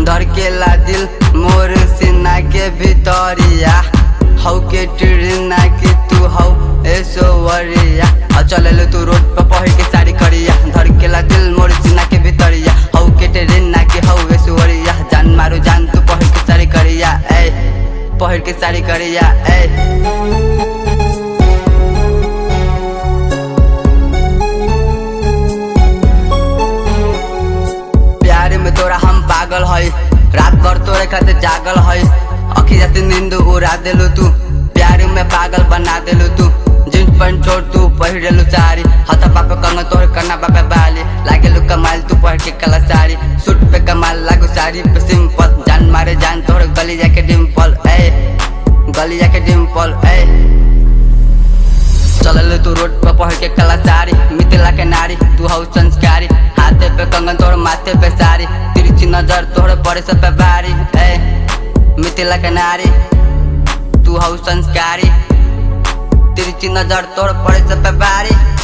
धड़केला दिल मोर सीना के भितरिया हौ के टिरना के तू हौ ऐश्वर्या आ चलेलो तू रोड पर पहिर के साड़ी करिया धड़केला दिल मोर सीना के भितरिया हौ के टिरना के हौ ऐश्वर्या जान मारो जान तू पहिर के साड़ी करिया ए पहिर के साड़ी करिया ए प्यार में तोरा हम पागल है रात भर तोरे खातिर जागल है अखिया से नींद उड़ा देलू तू प्यार में पागल बना देलू तू जींस पैंट छोड़ तू पहिरेलू साड़ी हाथ पापे कंग तोहर कन्ना बापे बाली लागेलू कमाल तू पहिर के कला साड़ी सूट पे कमाल लागू साड़ी पे सिंपल जान मारे जान तोहर गली जाके डिम्पल ए गली जाके डिम्पल ए चलल तू रोड पर पढ़ के कला साड़ी मिथिला के नारी तू हौ संस्कारी हाथे पे कंगन तोड़ माथे पे साड़ी तिरछी नजर तोड़ पड़े सब पे बारी ए मिथिला के नारी तू हौ संस्कारी तिरछी नजर तोड़ पड़े सब पे बारी